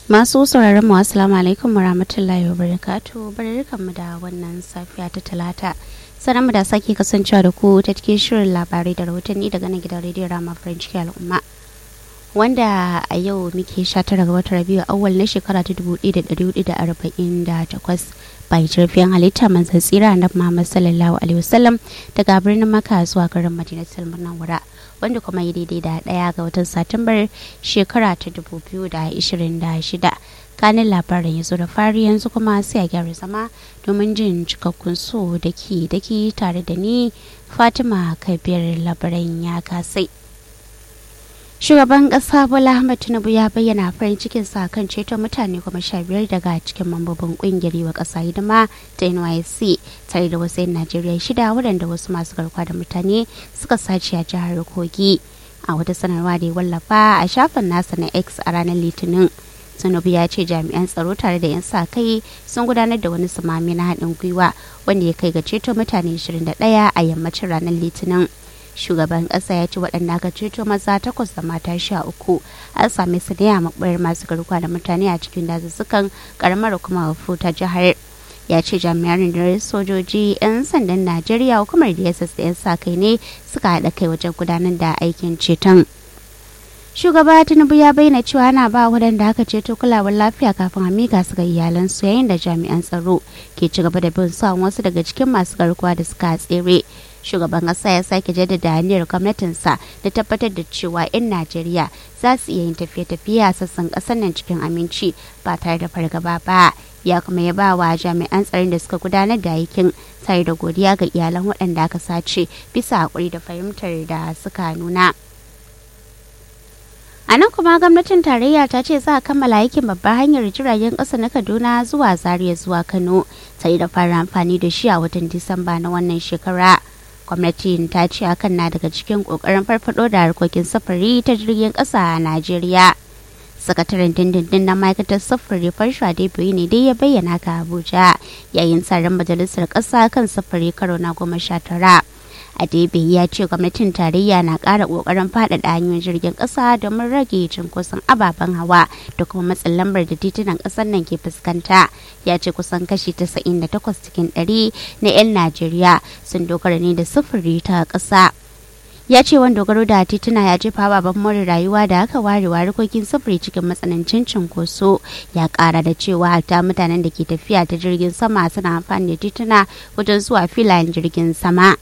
Masu sauraron mu assalamu alaikum warahmatullahi wabarakatuh barkan mu da wannan safiya ta talata sanan mu da sake kasancewa da ku ta cikin shirin labarai da rahotanni daga nan gidan rediyon Rama French al'umma wanda a yau muke 19 ga watan Rabiu awwal na shekara ta 1448 bayan jirfin halitta manzan tsira na Muhammad sallallahu alaihi wasallam daga birnin Makka zuwa garin Madinatul Munawwara wanda kuma yi daidai da ɗaya ga watan satumbar shekara ta 2026 kanin labarin ya zo da fari yanzu kuma sai a gyara zama domin jin cikakkun so daki daki tare da ni fatima kabir labaran ya kasai shugaban kasa bola ahmed tinubu ya bayyana farin cikin sa kan ceto mutane kuma sha biyar daga cikin mambobin kungiyar wa kasa hidima ta nysc tare da wasu 'yan najeriya shida waɗanda wasu masu garkuwa da mutane suka sace a jihar kogi a wata sanarwa da ya wallafa a shafin nasa na x a ranar litinin tinubu ya ce jami'an tsaro tare da 'yan sa kai sun gudanar da wani sumami na haɗin gwiwa wanda ya kai ga ceto mutane 21 a yammacin ranar litinin shugaban kasa ya ce waɗanda aka ceto maza takwas da mata sha uku an same su ne a maɓayar masu garkuwa da mutane a cikin dazuzzukan karamar kuma ta jihar ya ce jami'an rundunar sojoji 'yan sandan najeriya hukumar dss da 'yan sa kai ne suka haɗa kai wajen gudanar da aikin ceton shugaba tinubu ya bayyana cewa ana ba waɗanda aka ceto kulawar lafiya kafin a mika su ga iyalansu yayin da jami'an tsaro ke ci gaba da bin sa wasu daga cikin masu garkuwa da suka tsere shugaban ƙasa ya sake jaddada hanyar gwamnatinsa da tabbatar da cewa 'yan najeriya za su iya yin tafiye-tafiye a sassan ƙasar nan cikin aminci ba tare da fargaba ba ya kuma ya ba wa jami'an tsaron da suka gudanar da aikin tare da godiya ga iyalan waɗanda aka sace bisa haƙuri da fahimtar da suka nuna. a nan kuma gwamnatin tarayya ta ce za a kammala aikin babbar hanyar jiragen ƙasa na kaduna zuwa zaria zuwa kano tare da fara amfani da shi a watan disamba na wannan shekara gwamnatin ta ce hakan na daga cikin ƙoƙarin farfado da harkokin sufuri ta jirgin ƙasa a najeriya sakataren dindindin na ma'aikatar sufuri farsha biyu ne dai ya bayyana ka abuja yayin tsarin majalisar ƙasa kan sufuri karo na goma sha tara Adebe ya ce gwamnatin tarayya na ƙara ƙoƙarin faɗaɗa hanyoyin jirgin ƙasa domin rage cunkoson ababen hawa da kuma matsin lambar da titunan ƙasar nan ke fuskanta. Ya ce kusan kashi 98 cikin 100 na 'yan Najeriya sun dogara ne da sufuri ta ƙasa. ya ce wani dogaro da tituna ya jefa baban more rayuwa da aka ware harkokin sufuri cikin matsanancin cunkoso ya kara da cewa hatta mutanen da ke tafiya ta jirgin sama suna amfani da tituna wajen zuwa filayen jirgin sama.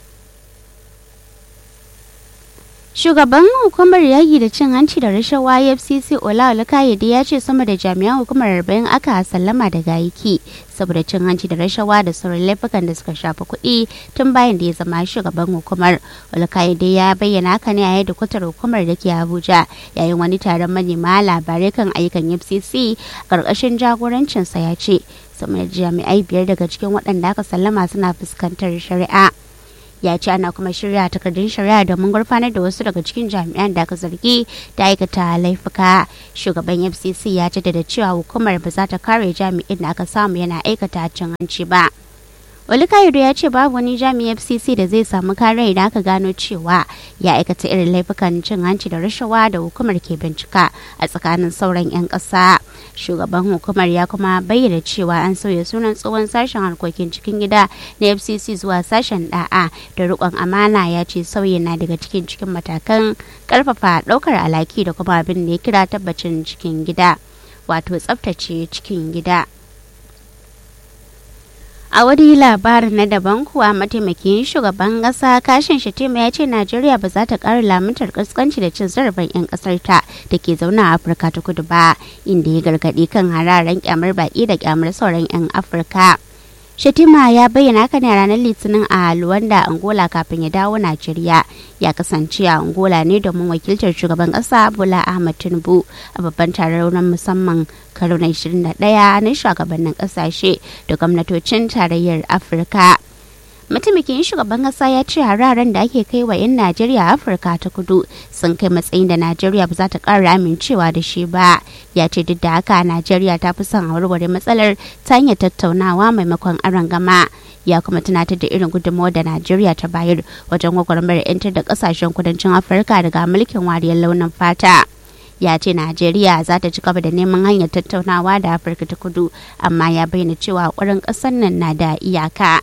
Shugaban hukumar yaƙi da cin hanci da rashawa FCC Ola Olukayede ya ce sama da jami'an hukumar arba'in aka sallama daga aiki saboda cin hanci da rashawa da sauran laifukan da suka shafi kuɗi tun bayan da ya zama shugaban hukumar. Olukayede ya bayyana haka ne a yadda kwatar hukumar da ke Abuja yayin wani taron manema labarai kan ayyukan FCC ƙarƙashin jagorancinsa ya ce sama da jami'ai biyar daga cikin waɗanda aka sallama suna fuskantar shari'a. ya ce ana kuma shirya takardun shari'a domin gurfanar da wasu daga cikin jami'an da aka zargi da aikata laifuka shugaban fcc ya jaddada cewa hukumar ba za ta kare jami'in da aka samu yana aikata cin hanci ba Olukayode ya ce babu wani jami'in FCC da zai samu kare idan aka gano cewa ya aikata irin laifukan cin hanci da rashawa da hukumar ke bincika a tsakanin sauran 'yan ƙasa. Shugaban hukumar ya kuma bayyana cewa an sauya sunan tsohon sashen harkokin cikin gida na FCC zuwa sashen da'a da riƙon amana ya ce sauyin na daga cikin cikin matakan ƙarfafa ɗaukar alaki da kuma abin da ya kira tabbacin cikin gida wato tsaftace cikin gida. a wani labarin na daban kuwa mataimakin shugaban kasa kashin shatima ya ce najeriya ba za ta ƙara lamuntar kaskanci da cin zarafin 'yan ƙasar ta da ke zaune a afirka ta kudu ba inda ya gargaɗi kan hararen kyamar baƙi da kyamar sauran 'yan afirka Shatima ya bayyana haka ne a ranar Litinin a Luwanda, Angola kafin ya dawo Najeriya. Ya kasance a Angola ne domin wakiltar shugaban ƙasa Bola Ahmed Tinubu a babban taron musamman karo na 21 na shugabannin ƙasashe da gwamnatocin tarayyar Afirka. mataimakin shugaban kasa ya ce hararen da ake kai wa 'yan najeriya a afirka ta kudu sun kai matsayin da najeriya ba za ta ƙara amincewa da shi ba ya ce duk da haka najeriya ta fi son a warware matsalar ta hanyar tattaunawa maimakon aron gama ya kuma tunatar da irin gudunmawar da najeriya ta bayar wajen gwagwarmayar 'yantar da kasashen kudancin afirka daga mulkin wariyar launin fata ya ce najeriya za ta ci gaba da neman hanyar tattaunawa da afirka ta kudu amma ya bayyana cewa ƙwarin ƙasar nan na da iyaka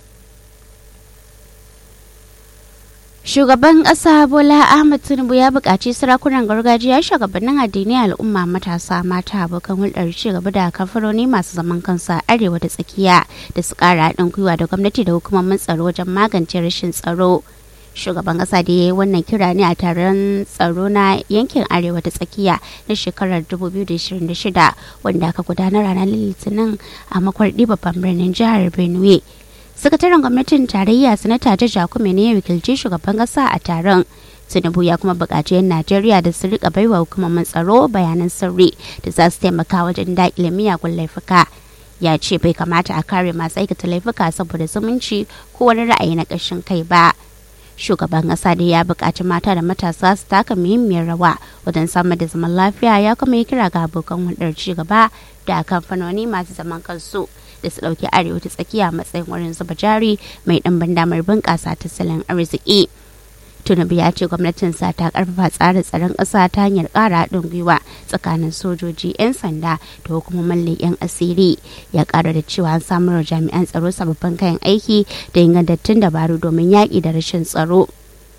Shugaban ƙasa Bola Ahmed Tinubu ya buƙaci sarakunan gargajiya shugabannin addini al'umma matasa mata abokan hulɗar ci gaba da kamfanoni masu zaman kansu a arewa da tsakiya da su ƙara haɗin gwiwa da gwamnati da hukumomin tsaro wajen magance rashin tsaro. Shugaban ƙasa da ya yi wannan kira ne a taron tsaro na yankin arewa da tsakiya na shekarar 2026 wanda aka gudanar ranar litinin a makwarɗi babban birnin jihar Benue. sakataren gwamnatin tarayya sanata ta jakume ne ya wakilci shugaban kasa a taron tinubu ya kuma buƙaci 'yan najeriya da su rika baiwa hukumomin tsaro bayanan sirri da za su taimaka wajen daƙile miyagun laifuka ya ce bai kamata a kare masu aikata laifuka saboda zumunci ko wani ra'ayi na ƙashin kai ba shugaban ƙasa da ya buƙaci mata da matasa su taka muhimmiyar rawa wajen samar da zaman lafiya ya kuma yi kira ga abokan hulɗar ci gaba da kamfanoni masu zaman kansu da su ɗauki arewa ta tsakiya matsayin wurin zuba jari mai ɗimbin damar bunƙasa tattalin arziki. Tinubu ya ce gwamnatinsa ta karfafa tsarin tsaron ƙasa ta hanyar ƙara haɗin gwiwa tsakanin sojoji 'yan sanda da hukumomin leƙen asiri ya ƙara da cewa an samar jami'an tsaro sababbin kayan aiki da ingantattun dabaru domin yaƙi da rashin tsaro.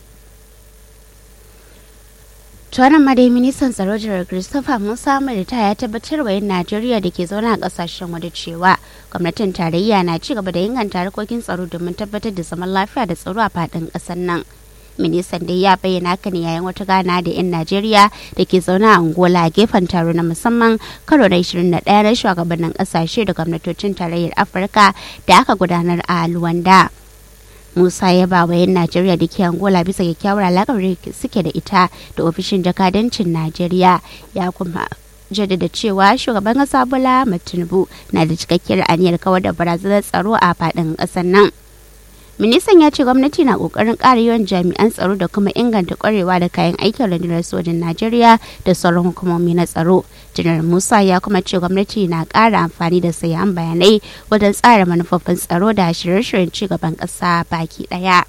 tuwanan madai ministan tsaro jirar christopher musa ta ya tabbatar wa yin najeriya da ke zaune a kasashen waje cewa gwamnatin tarayya na ci gaba da inganta harkokin tsaro domin tabbatar da zaman lafiya da tsaro a faɗin ƙasar nan ministan dai ya bayyana haka ne yayin wata gana da 'yan najeriya da ke zaune a angola a gefen taro na musamman karo na 21 na shugabannin ƙasashe da gwamnatocin tarayyar afirka da aka gudanar a luwanda musa ya ba wa 'yan najeriya da ke angola bisa kyakkyawar alaƙar da suke da ita da ofishin jakadancin najeriya ya kuma jaddada cewa shugaban ƙasa bola tinubu na da cikakkiyar aniyar kawar da barazanar tsaro a faɗin ƙasar nan ministan ya ce gwamnati na kokarin ƙara yawan jami'an tsaro da kuma inganta kwarewa da kayan aikin rundunar sojin najeriya da sauran hukumomi na tsaro janar musa ya kuma ce gwamnati na ƙara amfani da sayan bayanai wajen tsara manufofin tsaro da shirye-shiryen cigaban ƙasa baki ɗaya.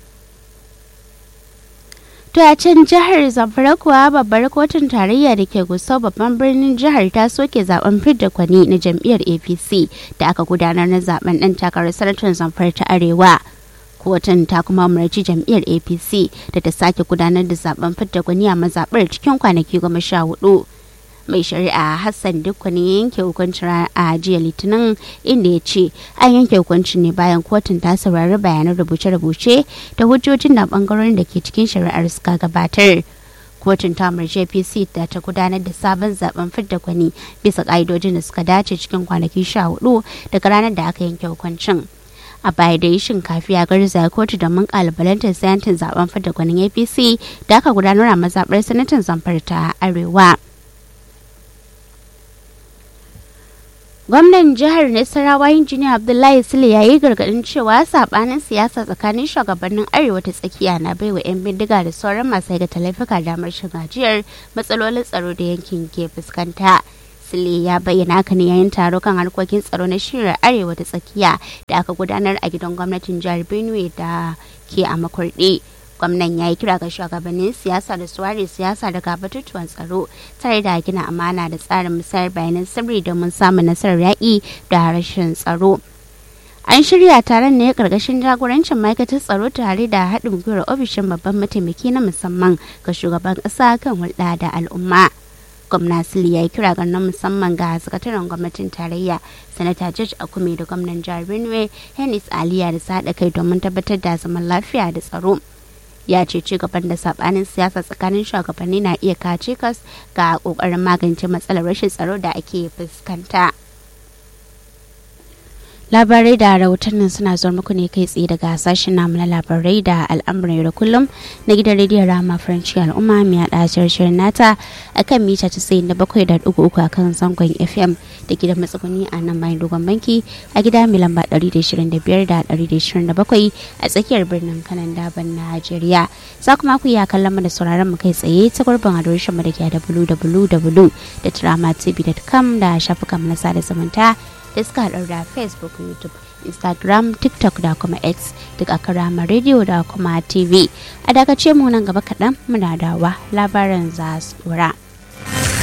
To a can jihar Zamfara kuwa babbar kotun tarayya da ke gusau babban birnin jihar ta soke zaben fidda kwani na jam'iyyar APC da aka gudanar na zaben ɗan takarar sanatan Zamfara ta Arewa. Kotun ta kuma umarci jam'iyyar APC da ta sake gudanar da zaben fidda gwani a mazaɓar cikin kwanaki goma sha hudu. mai shari'a hassan dukkanin yanke hukuncin a jiya litinin inda ya ce an yanke hukuncin ne bayan kotun ta saurari bayanan rubuce-rubuce da hujjojin da bangarorin da ke cikin shari'ar suka gabatar kotun ta umarci apc da ta gudanar da sabon zaben fidda gwani bisa ka'idojin da suka dace cikin kwanaki sha hudu daga ranar da aka yanke hukuncin a baya da yi shinkafi a garzaya kotu domin kalubalantar sayantin zaben fidda gwanin apc da aka gudanar a mazaɓar sanatan zamfara ta arewa gwamnan jihar nasarawa injiniya abdullahi sule ya yi gargadin cewa sabanin siyasa tsakanin shugabannin arewa ta tsakiya na baiwa 'yan bindiga da sauran masu aikata laifuka damar gajiyar matsalolin tsaro da yankin ke fuskanta sule ya bayyana haka ne yayin taro kan harkokin tsaro na shirin arewa ta tsakiya da aka gudanar a gidan gwamnatin jihar benue da ke a makurdi gwamnan ya yi kira ga shugabannin siyasa da su ware siyasa daga batutuwan tsaro tare da gina amana da tsarin musayar bayanan sirri domin samun nasarar yaƙi da rashin tsaro an shirya taron ne karkashin jagorancin ma'aikatar tsaro tare da haɗin gwiwar ofishin babban mataimaki na musamman ga shugaban ƙasa kan hulɗa da al'umma gwamna sili ya yi kira ga na musamman ga sakataren gwamnatin tarayya sanata george akume da gwamnan jihar benue hennis aliya da su haɗa kai domin tabbatar da zaman lafiya da tsaro ya ce ci gaban da sabanin siyasa tsakanin shugabanni na iya kace kas ga kokarin magance matsalar rashin tsaro da ake fuskanta. labarai da rahotannin suna zuwa muku ne kai tsaye daga sashen namu na labarai da al'amuran yau da kullum na gidan rediyon rama faranci al'umma mai haɗa shirin nata a kan mita casa'in da bakwai da ɗigo uku a kan zangon fm da gidan matsuguni a nan bayan dogon banki a gida mai lamba ɗari da ishirin da biyar da ɗari da ishirin da bakwai a tsakiyar birnin kanan daban najeriya za kuma ku iya kallon mu da sauraron mu kai tsaye ta gurbin adireshin mu da ke da www.dramatv.com da shafukan na sada zumunta da suka haɗar da facebook youtube instagram tiktok da kuma x duk a karama radio da kuma tv a dakace mu nan gaba kaɗan muna dawa labaran za su dora.